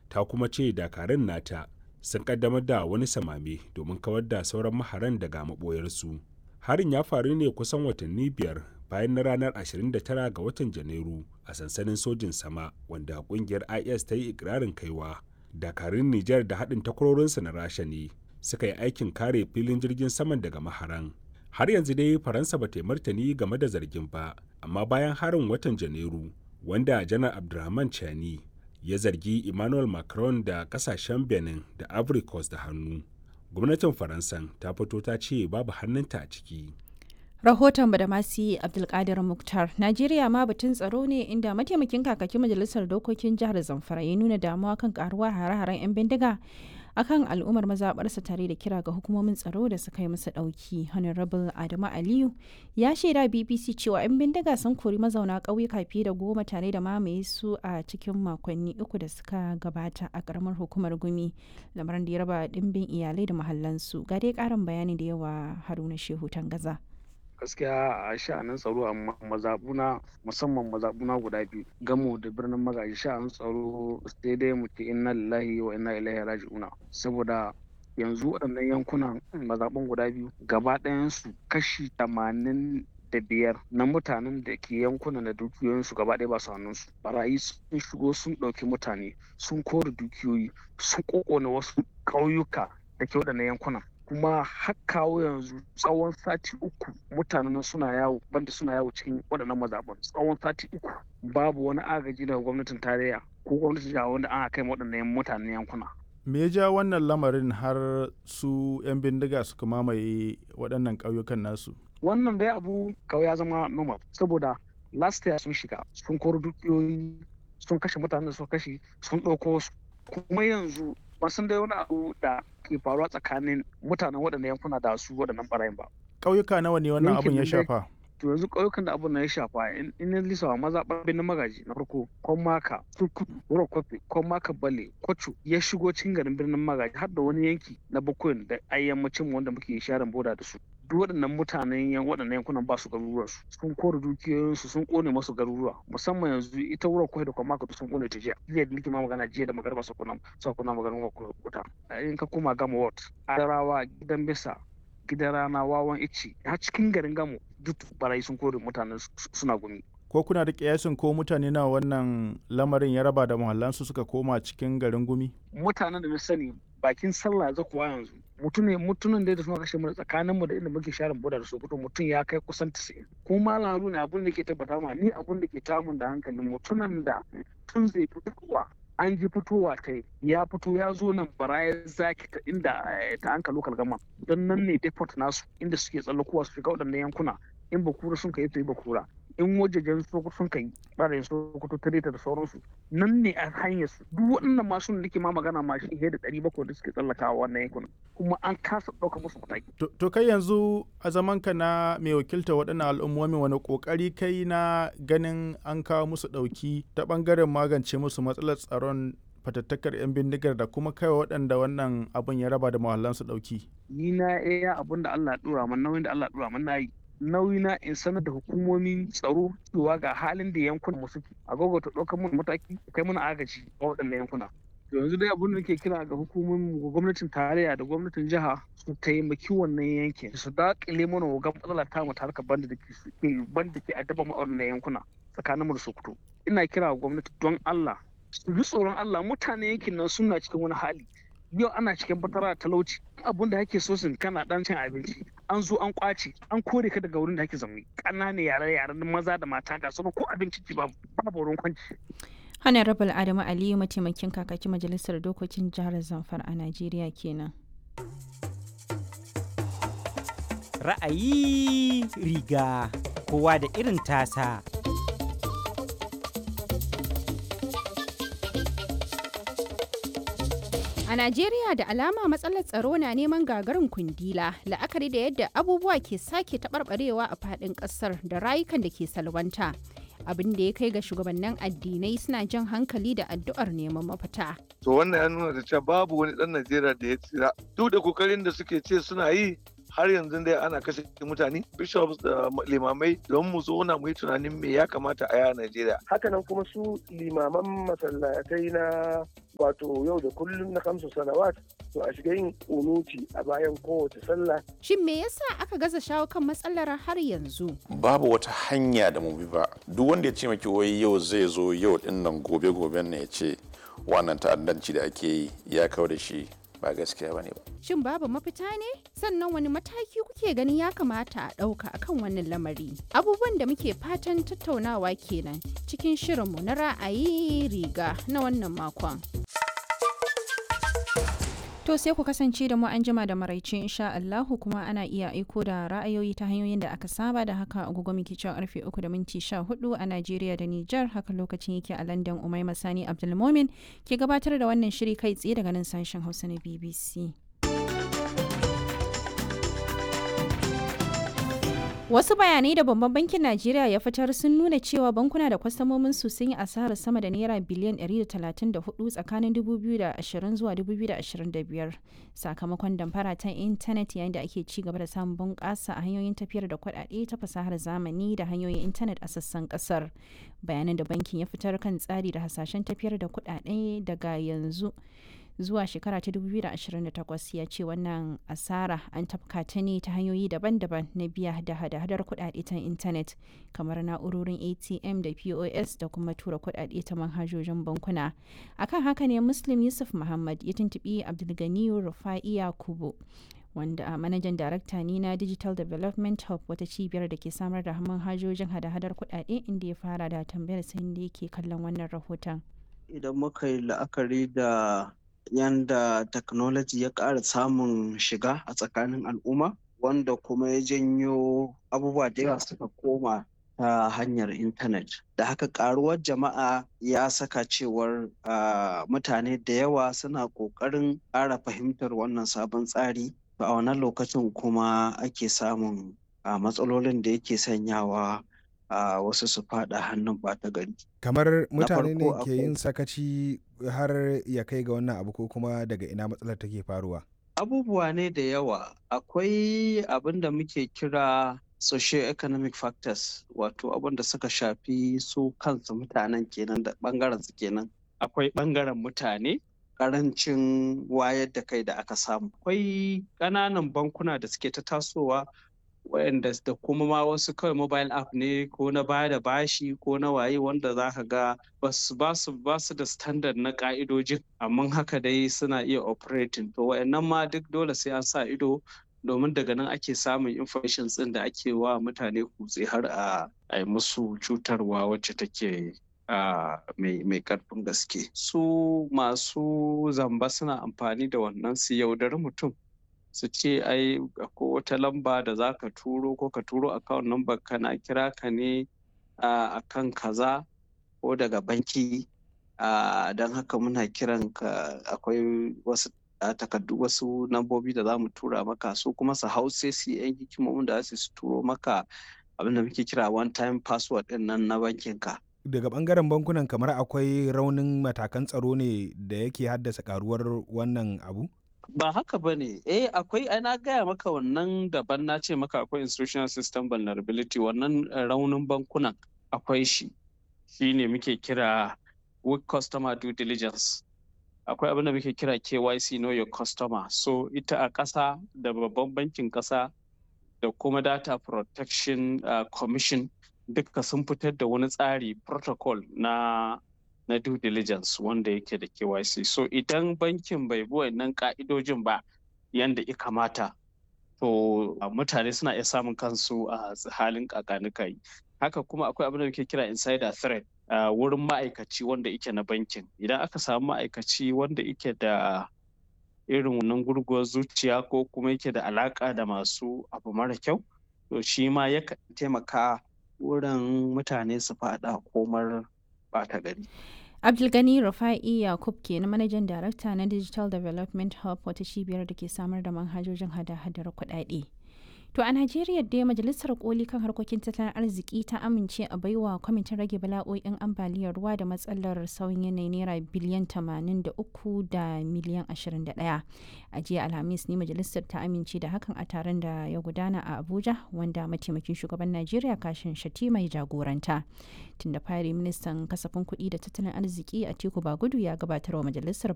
ta kuma ce dakarun nata sun kaddamar da wani samame domin kawar da sauran maharan daga maɓoyarsu harin ya faru ne kusan watanni biyar bayan na ranar 29 ga watan janairu a sansanin sojin sama wanda kungiyar is ta yi ikirarin kaiwa dakarun nijar da haɗin takwarorinsa na rasha ne suka yi aikin kare filin jirgin saman daga maharan har yanzu dai faransa ba ta martani game da zargin ba amma bayan harin watan janairu wanda janar abdulrahman chani ya zargi emmanuel macron da kasashen benin da ivory coast da hannu gwamnatin faransan ta fito ta ce babu hannunta a ciki rahoton badamasi abdulkadir muktar najeriya ma batun tsaro ne inda mataimakin kakakin majalisar dokokin jihar zamfara ya nuna damuwa kan karuwa hare-haren 'yan bindiga akan al'ummar mazaɓarsa tare da kira ga hukumomin tsaro da suka yi masa ɗauki honorable adamu aliyu ya shaida bbc cewa 'yan bindiga sun kori mazauna ƙauyuka fiye da goma tare da mamaye su a cikin makonni uku da suka gabata a ƙaramar hukumar gumi lamarin da ya raba ɗimbin iyalai da mahallansu ga dai ƙarin bayani da yawa haruna shehu tangaza gaskiya a sha'anin tsaro a mazabuna musamman mazabuna guda biyu gamo da birnin magaji sha'anin tsaro sai dai mu ce inna lillahi wa inna ilaihi raji'una saboda yanzu waɗannan yankunan mazaɓun guda biyu gaba ɗayansu kashi tamanin da biyar na mutanen da ke yankunan da dukiyoyinsu gaba ɗaya ba su hannunsu barayi sun shigo sun ɗauki mutane sun kore dukiyoyi sun ƙoƙona wasu ƙauyuka da ke waɗannan yankunan kuma har kawo yanzu tsawon sati uku mutanen suna yawo banda suna yawo cikin waɗannan mazaɓan tsawon sati uku babu wani agaji daga gwamnatin tarayya ko gwamnatin jiha wanda an kai waɗannan mutanen yankuna. me ya ja wannan lamarin har su 'yan bindiga suka mamaye waɗannan ƙauyukan nasu wannan dai abu kawai ya zama normal saboda last year sun shiga sun koro dukiyoyi sun kashe mutanen da suka kashe sun ɗauko su kuma yanzu ban san dai wani abu da ke faruwa tsakanin mutanen waɗannan yankuna da su waɗannan ɓarayin ba. ƙauyuka nawa ne wannan abun ya shafa to yanzu ƙauyukan da abun na ya shafa in in lisawa maza ɓarbe na magaji na farko kon maka turkudu wuro kofi kon maka bale kwacho ya shigo cikin garin birnin magaji har da wani yanki na bakwai da ayyammacin wanda muke sharin boda da su duk waɗannan mutanen yan waɗannan yankunan ba su garuruwa su sun kore dukiyoyinsu sun kone masu garuruwa musamman yanzu ita wurin kwai da kwamaka sun kone ta jiya jiya da nake ma magana jiya da magarba su kuna su kuna magana wuta in ka koma gama ward adarawa gidan bisa gidan rana wawan ici har cikin garin gamo duk barayi sun kore mutanen suna gumi ko kuna da kiyasin ko mutane na wannan lamarin ya raba da muhallansu suka koma cikin garin gumi mutanen da na sani bakin sallah za kuwa yanzu mutum ne mutumin da suna kashe mu tsakanin mu da inda muke sharin boda da sokoto mutum ya kai kusan 90 ko malam haruna abin da ke tabbata ma ni abin da ke tamun da hankalin mutumin da tun zai fitowa an ji fitowa ta ya fito ya zo nan baraya zaki ta inda ta anka local gama don nan ne deport nasu inda suke tsallakowa su shiga waɗannan yankuna in bakura sun kai su yi bakura in wajejen sokoto sun kai ɓarayin sokoto tareta da sauransu nan ne a hanyar su duk waɗannan masu da nake ma magana ma shi da ɗari bakwai da suke tsallakawa wannan yankunan kuma an kasa ɗauka musu mataki. to kai yanzu a zamanka na mai wakilta waɗannan al'ummomi wani ƙoƙari kai na ganin an kawo musu ɗauki ta ɓangaren magance musu matsalar tsaron fatattakar 'yan bindigar da kuma kai waɗanda wannan abin ya raba da mahallansu ɗauki. ni na iya abin da Allah ya ɗora min nauyin da Allah ya ɗora min na yi nauyi na in sanar da hukumomin tsaro cewa ga halin da yankunan mu suke a ta ɗaukar mun mataki kai mana agaji a waɗannan yankuna yanzu dai abin da ke kira ga hukumomin gwamnatin tarayya da gwamnatin jiha su taimaki wannan yankin su daƙile mana wagan matsala ta mu harkar banda da ke banda ke addaba mu a wannan yankuna tsakanin mu da Sokoto ina kira ga gwamnati don Allah su ji tsoron Allah mutane yankin nan suna cikin wani hali yau ana cikin fatara talauci abun da ake so sun kana dan cin abinci an zo an kwace an kore ka daga wurin da ake zaune ƙananan yare yaren maza da mata ga sauran ko abinci ci babu babu wurin kwanci honorable adamu aliyu mataimakin kakakin majalisar dokokin jihar zamfara a najeriya kenan ra'ayi riga kowa da irin tasa A Najeriya da alama matsalar tsaro na neman gagarin kundila la'akari da yadda abubuwa ke sake taɓarɓarewa a faɗin ƙasar da rayukan da ke salwanta. Abin da ya kai ga shugabannin addinai suna jan hankali da addu'ar neman mafita. To wannan ya nuna da cewa babu wani ɗan Najeriya da ya tsira. Duk da kokarin da suke ce suna yi har yanzu dai ana kashe mutane bishops da limamai don mu zauna mu yi tunanin me ya kamata a yi a Najeriya. Hakanan kuma su limaman masallatai na wato yau da kullum na kamsu salawat to a shiga yin unuti a bayan kowace sallah. Shin me yasa aka gaza shawo kan matsalar har yanzu? Babu wata hanya da mu bi ba. Duk wanda ya ce maki wai yau zai zo yau din nan gobe goben ne ya ce wannan ta'addanci da ake yi ya kawo da shi ba gaskiya bane ba. Shin babu mafita ne? Sannan wani mataki kuke ganin ya kamata a ɗauka akan wannan lamari? Abubuwan da muke fatan tattaunawa kenan cikin shirinmu na ra'ayi riga na wannan makon. To sai ku kasance da mu an jima da maraice insha Allahu kuma ana iya aiko da ra'ayoyi ta hanyoyin da aka saba da haka agogo muke cewa karfe 3 da minti 14 a Najeriya da Nijar haka lokacin yake a London Umaima Sani Abdulmomin ke gabatar da wannan shiri kai tsaye daga nan sashen Hausa na BBC. Wasu bayanai da babban bankin Najeriya ya fitar sun nuna cewa bankuna da kwastamomin su sun yi asarar sama da naira biliyan 134 tsakanin 2020 zuwa 2025 sakamakon damfara ta intanet yayin da ake ci gaba da samun bunƙasa a hanyoyin tafiyar da kuɗaɗe ta fasahar zamani da hanyoyin intanet a sassan ƙasar. Bayanan da bankin ya fitar kan tsari da hasashen tafiyar da kuɗaɗe daga yanzu. zuwa shekara ta 2028 ya ce wannan asara an tafka ta ne ta hanyoyi daban-daban na biya da hada-hadar kudade ta intanet kamar na'urorin atm da pos da kuma tura kudade ta manhajojin bankuna akan haka ne muslim yusuf muhammad ya tuntubi abdulganiyu rufa'i yakubu wanda a manajan darakta ne na digital development hub wata cibiyar da ke samar da manhajojin hada-hadar kudade inda ya fara da tambayar sai da yake kallon wannan rahoton idan muka yi la'akari da yanda technology ya ƙara samun shiga a tsakanin al'umma wanda kuma ya janyo abubuwa da yawa suka koma ta hanyar intanet da haka karuwar jama'a ya saka cewar mutane da yawa suna ƙoƙarin ƙara fahimtar wannan sabon tsari a wannan lokacin kuma ake samun matsalolin da yake sanyawa a wasu su fada hannun ɓata gari. kamar mutane ne ke yin sakaci har ya kai ga wannan abu ko kuma daga ina matsalar take faruwa abubuwa ne da yawa akwai abin da muke kira socio-economic factors wato abin da suka shafi su kansu mutanen kenan da bangaren su kenan akwai bangaren mutane karancin wayar da kai da aka samu akwai ƙananan bankuna da suke ta tasowa wayanda da kuma ma wasu kawai mobile app ne ko na baya da bashi ko na waye wanda za ka ga ba su da standard na ka'idojin amma haka dai suna iya operating to wayannan ma duk dole sai an sa ido domin daga nan ake samun information din da ake wa mutane kutse har a yi musu cutarwa wacce take mai karfin gaske su masu zamba suna amfani da wannan su yaudari mutum su ce ai ko wata lamba da za ka turo ko ka turo account number kana kira ka ne a kan kaza ko daga banki don haka muna kiran ka akwai wasu takardu wasu lambobi da za mu tura maka su kuma su hau sai su yan hikimomin da su turo maka abin da muke kira one time password din nan na bankin ka daga bangaren bankunan kamar akwai raunin matakan tsaro ne da yake haddasa karuwar wannan abu ba haka ba ne eh akwai ai na gaya maka wannan daban na ce maka akwai institutional system vulnerability wannan raunin bankunan akwai shi shi ne muke kira weak customer due diligence akwai abin da muke kira KYC know your customer so ita a ƙasa da babban bankin ƙasa da kuma data protection uh, commission duka sun fitar da wani tsari protocol na na due diligence wanda yake da KYC. So idan bankin bai bi wannan ka'idojin ba yanda ya kamata, to mutane suna iya samun kansu a halin kakanikai. Haka kuma akwai abin da muke kira insider threat a wurin ma'aikaci wanda yake na bankin. Idan aka samu ma'aikaci wanda yake da irin wannan gurguwar zuciya ko kuma yake da alaka da masu abu mara kyau, to shi ma yakan taimaka wurin mutane su faɗa komar ɓata gari. abdulgani rufa'i yakub ke na manajan darakta na digital development hub wata cibiyar da ke samar da manhajojin hada-hadar kuɗaɗe To a Najeriya dai majalisar koli kan harkokin tattalin arziki ta amince a baiwa kwamitin rage bala'o'in ambaliyar ruwa da matsalar sauyin yanayi naira biliyan 83 da miliyan 21. A jiya Alhamis ne majalisar ta amince da hakan a taron da ya gudana a Abuja wanda mataimakin shugaban Najeriya kashin shati mai jagoranta. Tun da fari ministan kasafin kuɗi da tattalin arziki a Tiku Bagudu ya gabatar wa majalisar